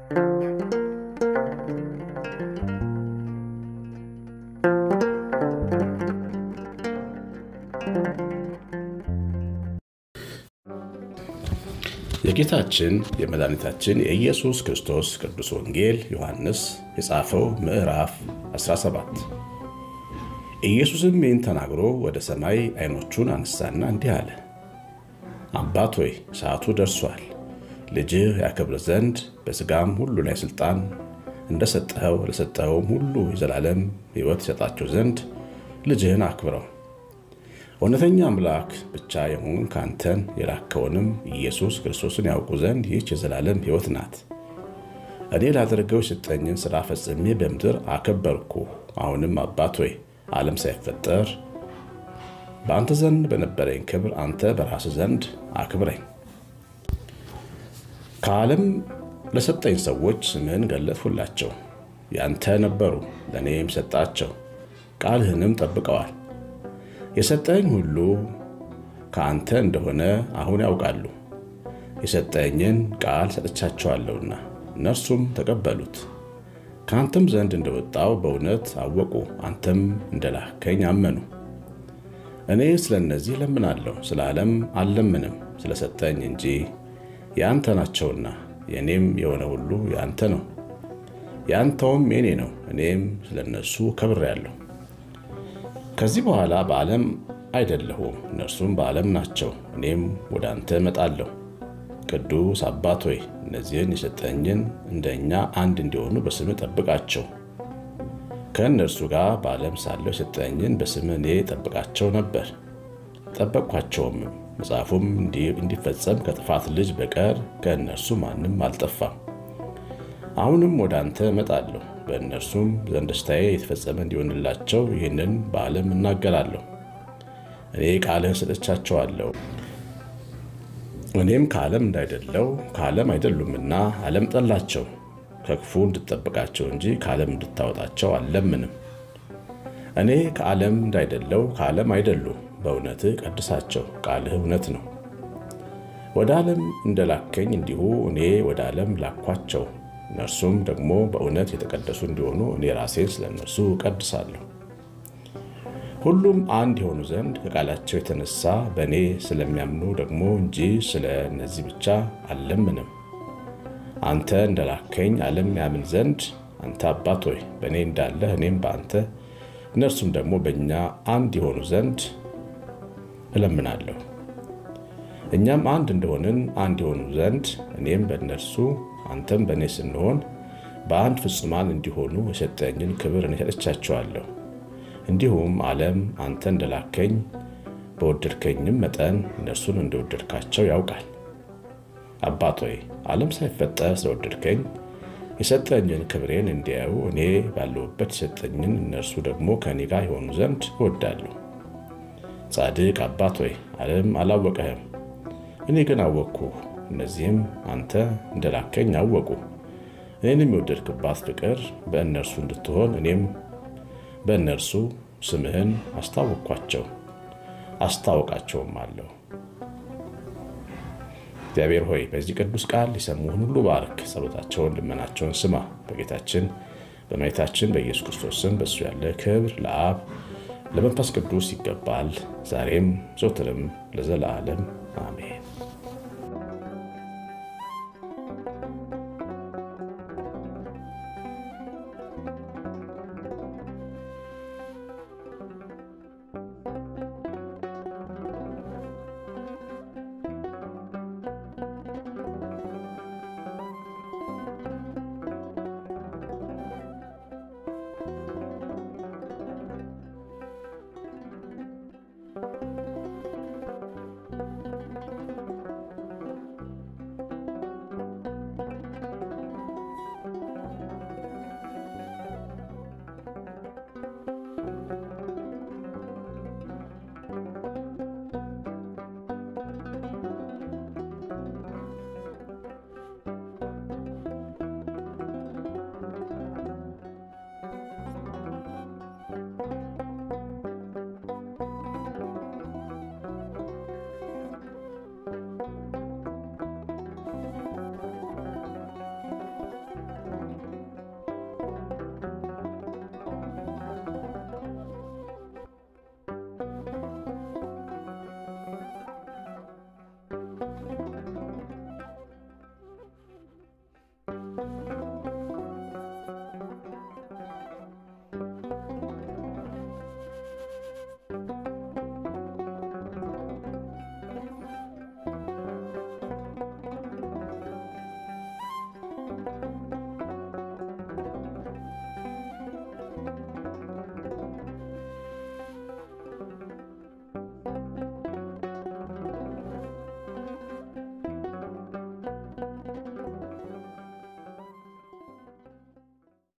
የጌታችን የመድኃኒታችን የኢየሱስ ክርስቶስ ቅዱስ ወንጌል ዮሐንስ የጻፈው ምዕራፍ 17 ኢየሱስም ይህን ተናግሮ ወደ ሰማይ ዓይኖቹን አነሳና እንዲህ አለ። አባት ሆይ ሰዓቱ ደርሷል። ልጅህ ያከብር ዘንድ በሥጋም ሁሉ ላይ ሥልጣን እንደሰጠኸው ለሰጠኸውም ሁሉ የዘላለም ሕይወት ይሰጣቸው ዘንድ ልጅህን አክብረው። እውነተኛ አምላክ ብቻ የሆን ካንተን የላከውንም ኢየሱስ ክርስቶስን ያውቁ ዘንድ ይህች የዘላለም ሕይወት ናት። እኔ ላደርገው የሰጠኝን ሥራ ፈጽሜ በምድር አከበርኩ። አሁንም አባት ሆይ ዓለም ሳይፈጠር በአንተ ዘንድ በነበረኝ ክብር አንተ በራስህ ዘንድ አክብረኝ። ከዓለም ለሰጠኝ ሰዎች ስምህን ገለጥሁላቸው። ያንተ ነበሩ፣ ለእኔም ሰጣቸው፣ ቃልህንም ጠብቀዋል። የሰጠኝ ሁሉ ከአንተ እንደሆነ አሁን ያውቃሉ። የሰጠኝን ቃል ሰጥቻቸዋለሁና እነርሱም ተቀበሉት። ከአንተም ዘንድ እንደወጣው በእውነት አወቁ፣ አንተም እንደላከኝ አመኑ። እኔ ስለ እነዚህ ለምናለሁ፣ ስለ ዓለም አልለምንም፣ ስለሰጠኝ እንጂ የአንተ ናቸውና። የእኔም የሆነ ሁሉ የአንተ ነው፣ የአንተውም የኔ ነው። እኔም ስለ እነሱ ከብሬአለሁ። ከዚህ በኋላ በዓለም አይደለሁም፣ እነርሱም በዓለም ናቸው። እኔም ወደ አንተ እመጣለሁ። ቅዱስ አባት ሆይ እነዚህን የሰጠኝን እንደ እኛ አንድ እንዲሆኑ በስምህ ጠብቃቸው። ከእነርሱ ጋር በዓለም ሳለሁ የሰጠኝን በስምህ እኔ ጠብቃቸው ነበር፣ ጠበቅኳቸውም። መጽሐፉም እንዲፈጸም ከጥፋት ልጅ በቀር ከእነርሱ ማንም አልጠፋም። አሁንም ወደ አንተ እመጣለሁ በእነርሱም ዘንድ ደስታዬ የተፈጸመ እንዲሆንላቸው ይህንን በዓለም እናገራለሁ። እኔ ቃልህን ሰጥቻቸዋለሁ። እኔም ከዓለም እንዳይደለው ከዓለም አይደሉምና ዓለም ጠላቸው። ከክፉ እንድጠብቃቸው እንጂ ከዓለም እንድታወጣቸው አልለምንም። እኔ ከዓለም እንዳይደለው ከዓለም አይደሉም። በእውነትህ ቀድሳቸው፣ ቃልህ እውነት ነው። ወደ ዓለም እንደላከኝ እንዲሁ እኔ ወደ ዓለም ላኳቸው። እነርሱም ደግሞ በእውነት የተቀደሱ እንዲሆኑ እኔ ራሴን ስለ እነርሱ እቀድሳለሁ። ሁሉም አንድ የሆኑ ዘንድ ከቃላቸው የተነሳ በእኔ ስለሚያምኑ ደግሞ እንጂ ስለ እነዚህ ብቻ አልለምንም። አንተ እንደላከኝ ዓለም ያምን ዘንድ አንተ አባት ሆይ በእኔ እንዳለህ እኔም በአንተ እነርሱም ደግሞ በእኛ አንድ የሆኑ ዘንድ እለምናለሁ። እኛም አንድ እንደሆንን አንድ የሆኑ ዘንድ እኔም በእነርሱ አንተም በእኔ ስንሆን በአንድ ፍጹማን እንዲሆኑ የሰጠኝን ክብር እኔ ሰጥቻቸዋለሁ። እንዲሁም ዓለም አንተ እንደላከኝ በወደድከኝም መጠን እነርሱን እንደወደድካቸው ያውቃል። አባት ሆይ ዓለም ሳይፈጠር ስለወደድከኝ የሰጠኝን ክብሬን እንዲያዩ እኔ ባለሁበት የሰጠኝን እነርሱ ደግሞ ከእኔ ጋር የሆኑ ዘንድ እወዳለሁ። ጻድቅ አባት ሆይ ዓለም አላወቀህም፣ እኔ ግን አወቅኩ። እነዚህም አንተ እንደላከኝ አወቁ። እኔንም የወደድክባት ፍቅር በእነርሱ እንድትሆን እኔም በእነርሱ ስምህን አስታወቅኳቸው አስታወቃቸውም አለሁ። እግዚአብሔር ሆይ በዚህ ቅዱስ ቃል የሰሙህን ሁሉ ባርክ። ጸሎታቸውን፣ ልመናቸውን ስማ። በጌታችን በመድኃኒታችን በኢየሱስ ክርስቶስ ስም በእሱ ያለ ክብር ለአብ ለመንፈስ ቅዱስ ይገባል፣ ዛሬም ዘወትርም ለዘላለም አሜን። ነው።